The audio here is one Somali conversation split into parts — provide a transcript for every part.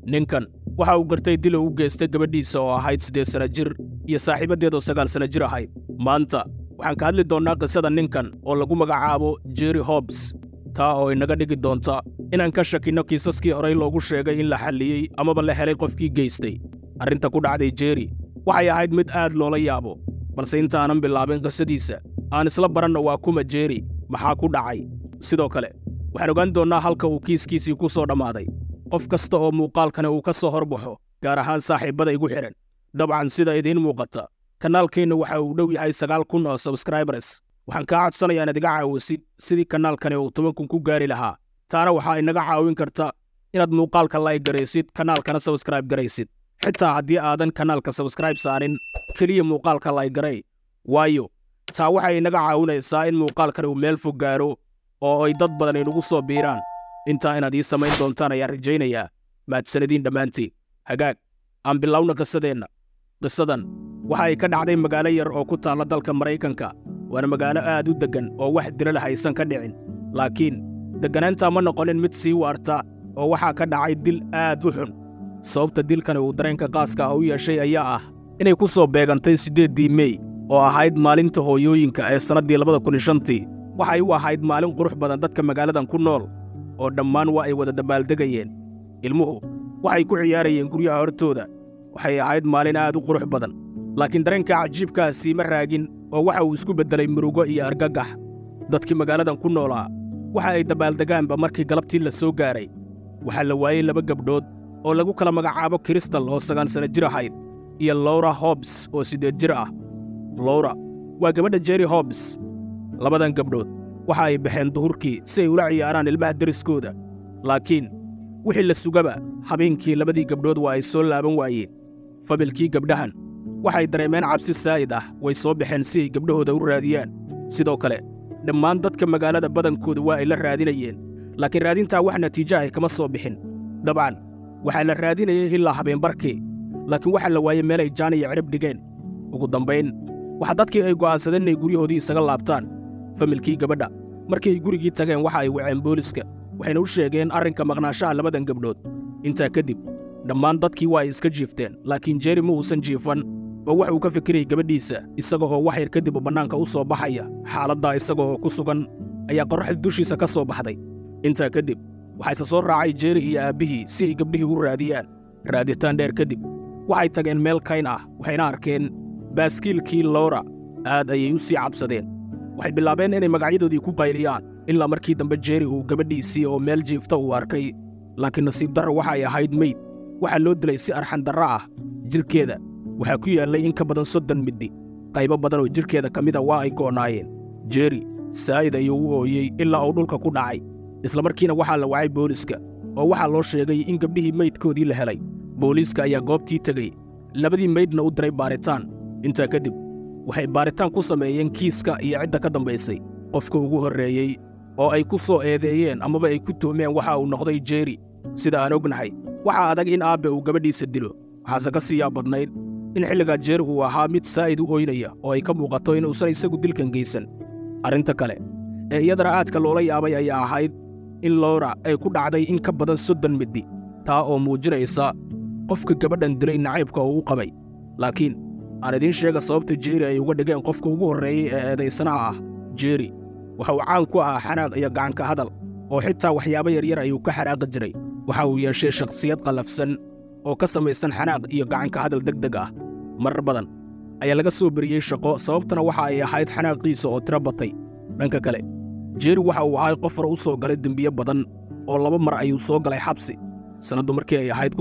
ninkan waxa uu gartay dil uu u geystay gabadhiisa oo ahayd siddeed sanna jir iyo saaxiibaddeedoo sagaal sanna jir ahayd maanta waxaan ka hadli doonnaa qisada ninkan oo lagu magacaabo jerry hobs taa oo inaga dhigi doonta inaan ka shakinno kiisaskii horey loogu sheegay in la xalliyey amaba la helay qofkii geystay arrinta ku dhacday jerry waxay ahayd mid aad loola yaabo balse intaanan bilaabin qisadiisa aan isla baranno waa kuma jerry maxaa ku dhacay sidoo kale waxaan ogaan doonnaa halka uu kiiskiisii ku soo dhammaaday qof kasta oo muuqaalkani uu ka soo horbaxo gaar ahaan saaxiibbada igu xidhan dabcan sida idiin muuqata kanaalkeenna waxa uu dhow yahay sagaal kun oo sabskraibers waxaan kaa codsanayaa inaad iga caawisid sidii kanaalkani uu toban kun ku gaari lahaa taana waxaa inaga caawin karta inaad muuqaalka layg garaysid kanaalkana sabskraib garaysid xitaa haddii aadan kanaalka sabskraib saarin keliya muuqaalka layg garay waayo taa waxay inaga caawinaysaa in muuqaalkani uu meel fog gaaro oo ay dad badan inugu soo biiraan intaa inaad ii samayn doontaan ayaan rajaynayaa mahadsanadiin dhammaantiin hagaag aan bilowna qisadeenna qisadan waxa ay ka dhacday magaalo yar oo ku taalla dalka maraykanka waana magaalo aad u deggan oo wax dilal haysan ka dhicin laakiin degganaantaa ma noqonin mid sii waarta oo waxaa ka dhacay dil aad u xun sababta dilkani uu dareenka qaaska ah u yeeshay ayaa ah inay ku soo beegantay siddeeddii mey oo ahayd maalinta hooyooyinka ee sannaddii labada kun iyo shantii waxay u ahayd maalin qurux badan dadka magaaladan ku nool oo dhammaan waa ay wada dabbaaldegayeen ilmuhu waxay ku ciyaarayeen guryaha hortooda waxay ahayd maalin aad u qurux badan laakiin dareenka cajiibkaa siima raagin oo waxa uu isku beddelay murugo iyo argagax dadkii magaaladan ku noolaa waxa ay dabaaldegaanba markii galabtii la soo gaaray waxaa la waayey laba gabdhood oo lagu kala magacaabo kristal oo sagaal sanna jir ahayd iyo lowra hobs oo siddeed jir ah lowra waa gabadha jerry hobs labadan gabdhood waxa ay baxeen duhurkii si ay ula ciyaaraan ilmaha deriskooda laakiin wixii la sugaba habeenkii labadii gabdhood waa ay soo laaban waayeen familkii gabdhahan waxay dareemeen cabsi saa'id ah way soo baxeen si ay gabdhahooda u raadiyaan sidoo kale dhammaan dadka magaalada badankooda waa ay la raadinayeen laakiin raadintaa wax natiijo ah kama soo bixin dabcan waxaa la raadinayay ilaa habeenbarkii laakiin waxaa la waayey meel ay jaan iyo cirib dhigeen ugu dambayn waxa dadkii ay go'aansadeen inay guryahoodii isaga laabtaan familkii gabadha markii ay gurigii tageen waxa ay waceen booliska waxayna u sheegeen arrinka maqnaashaha labadan gabdhood intaa kadib dhammaan dadkii waa ay iska jiifteen laakiin jerry ma uusan jiifan oo wax uu ka fikirayay gabadhiisa isaga oo wax yar kadib bannaanka u soo baxaya xaaladdaa isaga oo ku sugan ayaa qorraxda dushiisa ka soo baxday intaa kadib waxayse soo raacay jerry iyo aabbihii si ay gabdhihii u raadiyaan raaditaan dheer kadib waxay tageen meel kayn ah waxayna arkeen baaskiilkii lowra aad ayay u sii cabsadeen waxay bilaabeen inay magacyadoodii ku qayliyaan ilaa markii dambe jerry uu gabadhiisii oo meel jiifta uu arkay laakiin nasiib darro waxay ahayd meyd waxaa loo dilay si arxandarro ah jidhkeeda waxaa ku yaallay in ka badan soddon middi qaybo badan oo jidhkeeda ka mida waa ay go'naayeen jerry saa'id ayuu u ooyey ilaa uu dhulka ku dhacay isla markiina waxaa la wacay booliska oo waxaa loo sheegay in gabdhihii meydkoodii la helay booliiska ayaa goobtii tegey labadii meydna u diray baaritaan intaa kadib waxay baaritaan ku sameeyeen kiiska iyo cidda ka dambaysay qofka ugu horreeyey oo ay ku soo eedeeyeen amaba ay ku tuhmeen waxa uu noqday jerry sida aan ognahay waxaa adag in aabbe uu gabadhiisa dilo waxaase ka siiyaa badnayd in xilligaa jerry uu ahaa mid saa'id u oynaya oo ay ka muuqato inuusan isagu dilkan geysan arrinta kale ee iyadana aadka loola yaabay ayaa ahayd in lowra ay ku dhacday in ka badan soddon middi taa oo muujinaysa qofka gabadhan dilay nacaybka uu u qabay laakiin aan idiin sheega sababta jerry ay uga dhigeen qofka ugu horreeyey ee eedaysanaha ah jerry waxa uu caan ku ahaa xanaaq iyo gacanka hadal oo xitaa waxyaabo yaryar ayuu ka xanaaqi jiray waxa uu yeeshay shakhsiyad qallafsan oo ka samaysan xanaaq iyo gacanka hadal deg deg ah marar badan ayaa laga soo beriyey shaqo sababtana waxa ay ahayd xanaaqiisa oo tiro batay dhanka kale jerry waxa uu ahay qof hore u soo galay dembiye badan oo laba mar ayuu soo galay xabsi sannaddu markii ay ahayd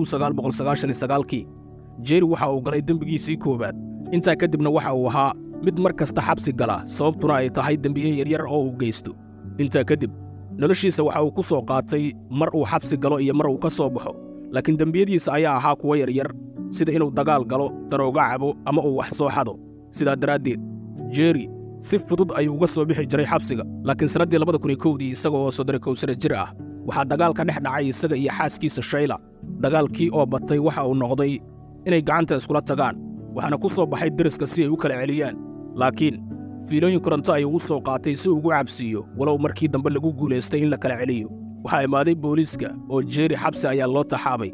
kii jerry waxa uu galay dembigiisii koowaad intaa kadibna waxa uu ahaa mid mar kasta xabsi gala sababtuna ay tahay dembiye yaryar oo uu geysto intaa kadib noloshiisa waxa uu ku soo qaatay mar uu xabsi galo iyo mar uu ka soo baxo laakiin dembiyadiisa ayaa ahaa kuwo yaryar sida inuu dagaal galo darooga cabo ama uu wax soo xado sidaa daraaddeed jerry si fudud ayuu uga soo bixi jiray xabsiga laakiin sannaddii labada kun iyo kowdii isaga oo soddon kow sana jir ah waxaa dagaal ka dhex dhacay isaga iyo xaaskiisa shayla dagaalkii oo batay waxa uu noqday inay gacanta iskula tagaan waxaana ku soo baxay deriska si ay u kala celiyaan laakiin fiilooyin koronto ayuu u soo qaatay si ugu cabsiiyo walow markii dambe lagu guulaystay in la kala celiyo waxaa imaaday booliiska oo jeeri xabsi ayaa loo taxaabay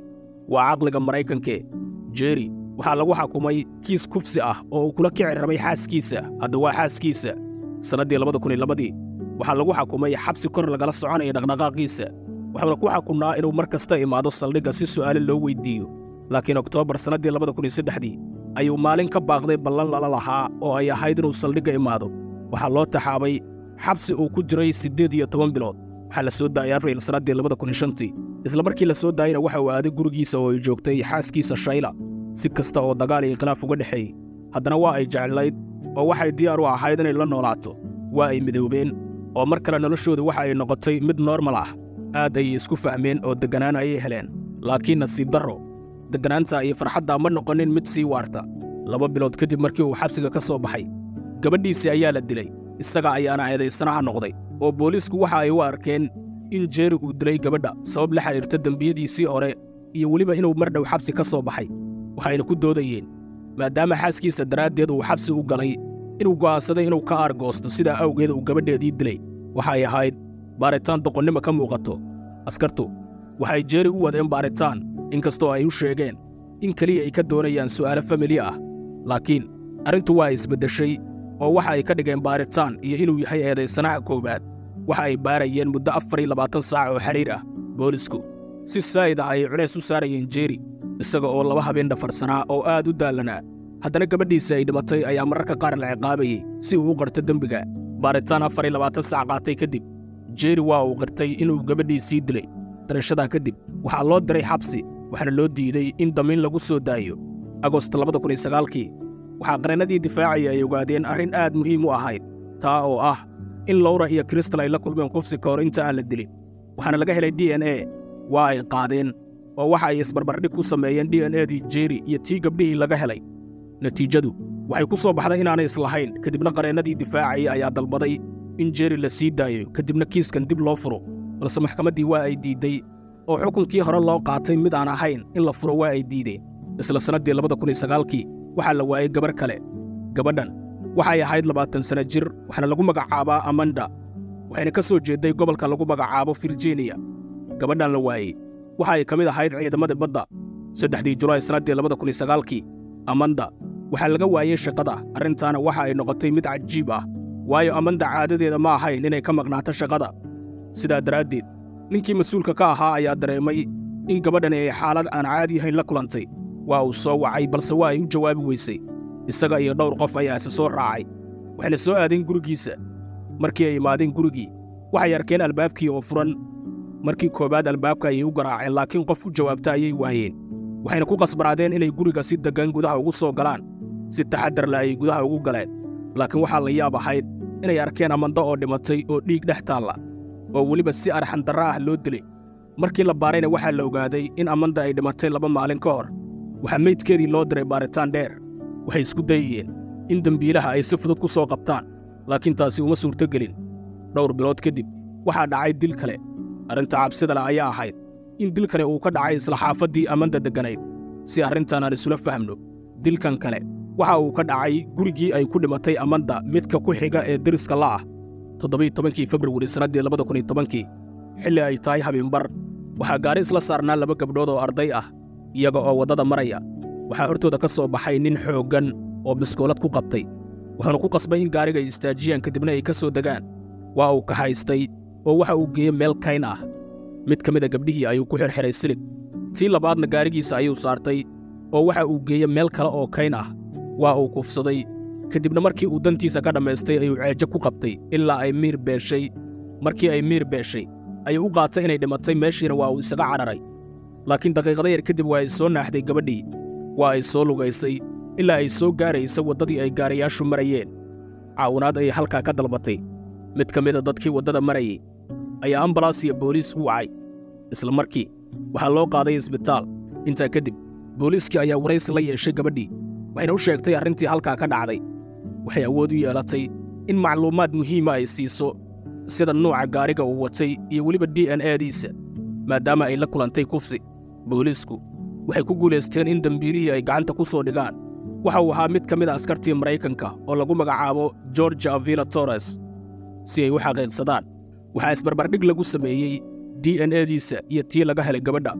waa caqliga maraykanke jeri waxaa lagu xakumay kiis kufsi ah oo uu kula kici rabay xaaskiisa hadda waa xaaskiisa sannaddii labada kun iyo labadii waxaa lagu xakumay xabsi kor lagala soconaya dhaqdhaqaaqiisa waxaana ku xakunnaa inuu mar kasta imaado saldhigga si su'aale loo weyddiiyo laakiin oktoobar sannaddii labada kun iyo saddexdii ayuu maalin ka baaqday ballan lala lahaa oo ay ahayd inuu saldhigga imaado waxaa loo taxaabay xabsi uu ku jiray siddeed iyo toban bilood waxaa la soo daayay abriil sannaddii labada kun iyo shantii isla markii la soo daayeyna waxa uu aaday gurigiisa oo ay joogtay xaaskiisa shayla si kasta oo dagaal iyo khilaaf uga dhexeeyey haddana waa ay jeclayd oo waxay diyaar u ahayd inay la noolaato waa ay midoobeen oo mar kale noloshooda waxa ay noqotay mid noormal ah aad ayay isku fahmeen oo degganaan ayay heleen laakiin nasiib darro degganaanta iyo farxadda ma noqonin mid sii waarta laba bilood kadib markii uu xabsiga ka soo baxay gabadhiisii ayaa la dilay isaga ayaana eedaysanaha noqday oo booliisku waxa ay u arkeen in jeeri uu dilay gabadha sabab la xidhiirta dembiyadiisii hore iyo weliba inuu mar dhow xabsi ka soo baxay waxayna ku doodayeen maadaama xaaskiisa daraaddeed uu xabsi u galay inuu go'aansaday inuu ka aargoosto sidaa awgeed uu gabadheedii dilay waxay ahayd baaritaan doqonnimo ka muuqato askartu waxay jeeri u wadeen baaritaan inkastoo ay u sheegeen in keliya ay ka doonayaan su'aalo famili ah laakiin arrintu waa isbeddeshay oo waxa ay ka dhigeen baaritaan iyo inuu yahay eedaysanaha koowaad waxa ay baarayeen muddo afar iyo labaatan saac oo xidhiir ah boolisku si saa'id ah ayay culays u saarayeen jeeri isaga oo laba habeen dhafarsanaa oo aad u daallanaa haddana gabadhiisa ay dhimatay ayaa mararka qaar la ciqaabayey si uu u qarto dembiga baaritaan afar iyo labaatan saac qaatay kadib jeeri waa uu qirtay inuu gabadhiisii dilay darashadaa kadib waxaa loo diray xabsi waxaana loo diiday in damiin lagu soo daayo agost labada kun iyo sagaalkii waxaa qareennadii difaacaya ay ogaadeen arrin aad muhiim u ahayd taa oo ah in lowra iyo kristal ay la kulmeen kufsi ka hor inta aan la dilin waxaana laga helay d n e waa ay qaadeen oo waxa ay isbarbardhig ku sameeyeen d n edii jeeri iyo tii gabdhihii laga helay natiijadu waxay ku soo baxday inaanay islahayn kadibna qareennadii difaacaya ayaa dalbaday in jeeri la sii daayo kadibna kiiskan dib loo furo balse maxkamaddii waa ay diidday oo xukunkii hore loo qaatay mid aan ahayn in la furo waa ay diideen isla sannaddii labada kun iyo sagaalkii waxaa la waayey gabarh kale gabadhan waxay ahayd labaatan sanno jir waxaana lagu magacaabaa amanda waxayna ka soo jeedday gobolka lagu magacaabo virginiya gabadhan la waayey waxa ay ka mid ahayd ciidamadii badda saddexdii julaay sannaddii labada kun iyo sagaalkii amanda waxaa laga waayey shaqada arrintaana waxa ay noqotay mid cajiib ah waayo amanda caadadeeda ma ahayn inay ka maqnaato shaqada sidaa daraaddeed ninkii mas-uulka ka ahaa ayaa dareemay in gabadhani ay xaalad aan caadi ahayn la kulantay waa uu soo wacay balse waa ay u jawaabi weysay isaga iyo dhowr qof ayaa isa soo raacay waxayna soo aadeen gurigiisa markii ay imaadeen gurigii waxay arkeen albaabkii oo furan markii koowaad albaabka ayay u garaaceen laakiin qof u jawaabta ayay waayeen waxayna ku qasbanaadeen inay guriga si deggan gudaha ugu soo galaan si taxaddar leh ayay gudaha ugu galeen laakiin waxaa la yaab ahayd inay arkeen amando oo dhimatay oo dhiig dhex taalla oo weliba si arxandarra ah loo dilay markii la baarayna waxaa la ogaaday in amanda ay dhimatay laba maalin ka hor waxaa meydkeedii loo diray baaritaan dheer waxay isku dayayeen in dembiilaha ay si fudud ku soo qabtaan laakiin taasi uma suurtogelin dhowr bilood kadib waxaa dhacay dil kale arrinta cabsida leh ayaa ahayd in dilkani uu ka dhacay isla xaafaddii amanda degganayd si arrintan aan isula fahmno dilkan kale waxa uu ka dhacay gurigii ay ku dhimatay amanda midka ku xiga ee deriska la ah toddobiy tobankii februari sannaddii labada kun iyo tobankii xilli ay tahay habeenbar waxaa gaari isla saarnaa laba gabdhood oo arday ah iyaga oo waddada maraya waxaa hortooda ka soo baxay nin xooggan oo biskoolad ku qabtay wuxuuna ku qasbay in gaariga ay istaajiyaan kadibna ay ka soo degaan waa uu kaxaystay oo waxa uu geeyey meel kayn ah mid ka mid a gabdhihii ayuu ku xirxiray silig tii labaadna gaarigiisa ayuu saartay oo waxa uu geeyey meel kale oo kayn ah waa uu kufsaday kadibna markii uu dantiisa ka dhammaystay ayuu ceejo ku qabtay ilaa ay miir beeshay markii ay miir beeshay ayuu u qaatay inay dhimatay meeshiina waa uu isaga cadharay laakiin daqiiqada yar kadib waa ay soo naaxday gabadhii waa ay soo lugaysay ilaa ay soo gaaraysa waddadii ay gaarayaashu marayeen caawinaad ayay halkaa ka dalbatay mid ka mida dadkii waddada marayay ayaa ambalaas iyo booliis u wacay isla markii waxaa loo qaaday isbitaal intaa kadib booliiskii ayaa waraysi la yeeshay gabadhii waxayna u sheegtay arrintii halkaa ka dhacday waxay awood u yeelatay in macluumaad muhiima ay siiso sida nuuca gaariga uu watay iyo weliba d n ediisa maadaama ay la kulantay kufsi booliisku waxay ku guulaysteen in dembiilihii ay gacanta ku soo dhigaan waxa uu ahaa mid ka mid a askartii maraykanka oo lagu magacaabo georgia avila torres si ay u xaqiiqsadaan waxaa isbarbardhig lagu sameeyey d n ediisa iyo tii laga helay gabadha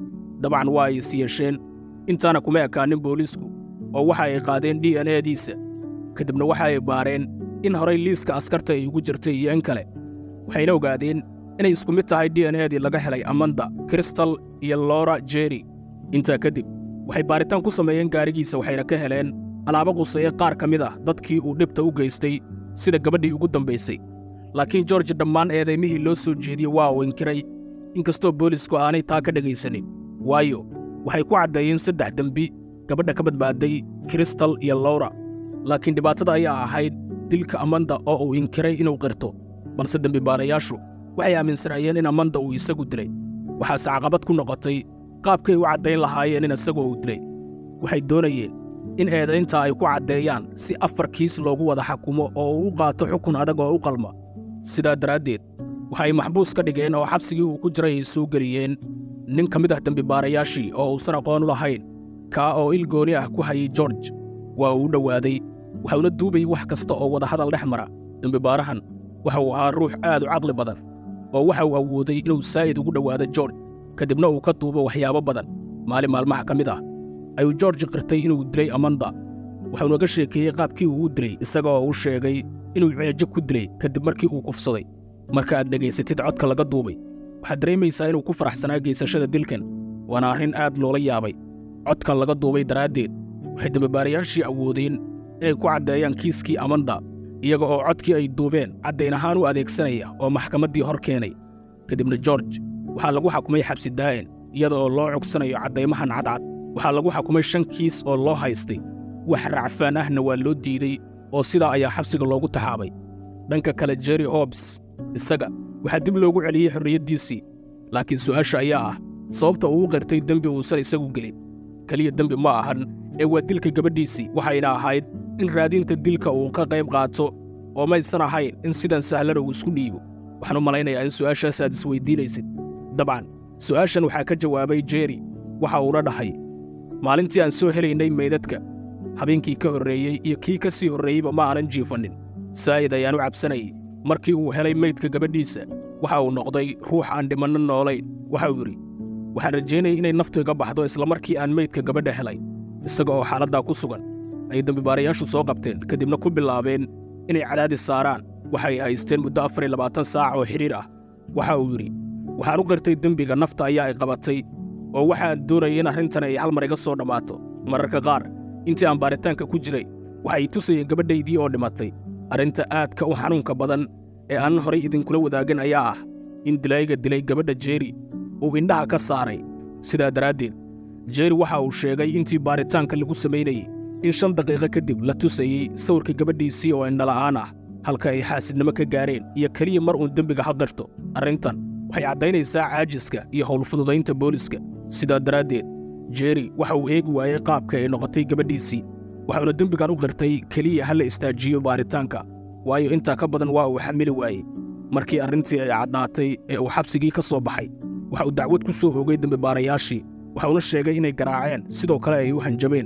dabcan waa ay is yeesheen intaana kuma ekaanin booliisku oo waxa ay qaadeen d n ediisa ka dibna waxa ay baareen in horay liiska askarta ay ugu jirtay iyo in kale waxayna ogaadeen inay isku mid tahay d n edii laga helay amanda kristal iyo lora jeri intaa kadib waxay baaritaan ku sameeyeen gaarigiisa waxayna ka heleen alaabo quseeye qaar ka mid ah dadkii uu dhibta u geystay sida gabadhii ugu dambaysay laakiin george dhammaan eedaymihii loo soo jeediyey waa uu inkiray inkastoo boolisku aanay taa ka dhegaysanin waayo waxay ku caddeeyeen saddex dembi gabadha ka badbaaday kristal iyo lowra laakiin dhibaatada ayaa ahayd dilka amanda oo uu inkiray inuu qirto balse dembibaarayaashu waxay aaminsanaayeen in amanda uu isagu dilay waxaase caqabad ku noqotay qaabkay u caddayn lahaayeen in isagoo uu dilay waxay doonayeen in eedayntaa ay ku caddeeyaan si afar kiis loogu wada xakumo oo uu u qaato xukun adag oo u qalma sidaa daraaddeed waxay maxbuus ka dhigeen oo xabsigii uu ku jiray ay soo geliyeen nin ka mid ah dembibaarayaashii oo uusan aqoon u lahayn kaa oo il gooni ah ku hayay george waa uu u dhowaaday waxauna duubayay wax kasta oo wadahadal dhex mara dembibaarahan waxa uu ahaa ruux aad u caqli badan oo waxa uu awooday inuu saa'id ugu dhowaado george ka dibna uu ka duubo waxyaabo badan maalin maalmaha ka mid ah ayuu george qirtay inuu dilay amanda waxauna ka sheekeeyey qaabkii uu u dilay isaga oo u sheegay inuu ceejo ku dilay kadib markii uu kufsaday marka aad dhegaysatid codka laga duubay waxaad dareemaysaa inuu ku faraxsanaa geysashada dilkan waana arrin aad loola yaabay codkan laga duubay daraaddeed waxay dembibaarayaashii awoodeen inay ku caddeeyaan kiiskii amanda iyaga oo codkii ay duubeen caddayn ahaan u adeegsanaya oo maxkamaddii hor keenay kadibna george waxaa lagu xakumay xabsi daa'in iyada oo loo cogsanayo caddaymahan cadcad waxaa lagu xakumay shan kiis oo loo haystay wax racfaan ahna waa loo diidey oo sidaa ayaa xabsiga loogu taxaabay dhanka kale jerry hobs isaga waxaa dib loogu celiyey xorriyaddiisii laakiin su'aasha ayaa ah sababta uu u qirtay dembi uusan isagu gelin keliya dembi ma ahan ee waa dilka gabadhiisii waxayna ahayd in raadinta dilka uu ka qayb qaato oo maysan ahayn in sidan sahlana uu isku dhiibo waxaan u malaynayaa in su'aashaas aad isweyddiinaysid dabcan su'aashan waxaa ka jawaabay jerry waxa uuna dhahay maalintii aan soo helaynay meydadka habeenkii ka horreeyey iyo kii ka sii horreeyeyba ma aanan jiifannin saa'id ayaan u cabsanayay markii uu helay meydka gabadhiisa waxa uu noqday ruux aan dhimanno noolayn waxa uu yidhi waxaan rajaynayay inay naftu iga baxdo isla markii aan meydka gabadha helay isaga oo xaaladdaa ku sugan ayay dembibaarayaashu soo qabteen kadibna ku bilaabeen inay cadaadis saaraan waxay haysteen muddo afar iyo labaatan saac oo xidhiir ah waxa uu yidhi waxaan u qirtay dembiga nafta ayaa ay qabatay oo waxaan doonayay in arrintan ay hal mar iga soo dhammaato mararka qaar intii aan baaritaanka ku jiray waxay tusayeen gabadhaydii oo dhimatay arrinta aadka u xanuunka badan ee aanan horay idinkula wadaagin ayaa ah in dilayga dilay gabadha jeeri uu indhaha ka saaray sidaa daraaddeed jeeri waxa uu sheegay intii baaritaanka lagu samaynayey in shan daqiiqo kadib la tusayey sawirka gabadhiisii oo indhala'aan ah halka ay xaasidnimo ka gaareen iyo keliya mar uun dembiga hadirto arrintan waxay caddaynaysaa caajiska iyo howlfududaynta booliska sidaa daraaddeed jeeri waxa uu eegi waayey qaabka ay noqotay gabadhiisii waxauna dembigan u qirtay keliya ha la istaajiyo baaritaanka waayo intaa ka badan waa uu xamili waayey markii arrintii ay caddaatay ee uu xabsigii ka soo baxay waxa uu dacwad ku soo oogay dembibaarayaashii waxauna sheegay inay garaaceen sidoo kale ay u hanjabeen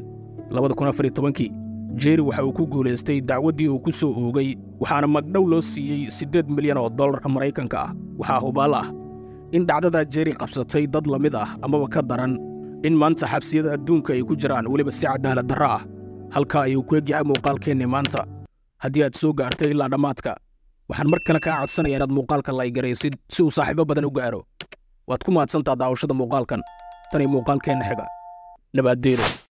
kii jeeri waxa uu ku guulaystay dacwaddii uu ku soo oogay waxaana magdhow loo siiyey siddeed milyan oo dollarka maraykanka ah waxaa hubaal ah in dhacdadaa jeeri qabsatay dad la mid ah amaba ka daran in maanta xabsiyada adduunka ay ku jiraan weliba si cadaalad darro ah halkaa ayuu ku egyahay muuqaalkeennii maanta haddii aad soo gaartay ilaa dhammaadka waxaan mar kale kaa codsanaya inaad muuqaalka laygaraysid si uu saaxiibo badan u gaaro waad ku mahadsantaa daawashada muuqaalkan tani muuqaalkeenna xiga nabaaddeeno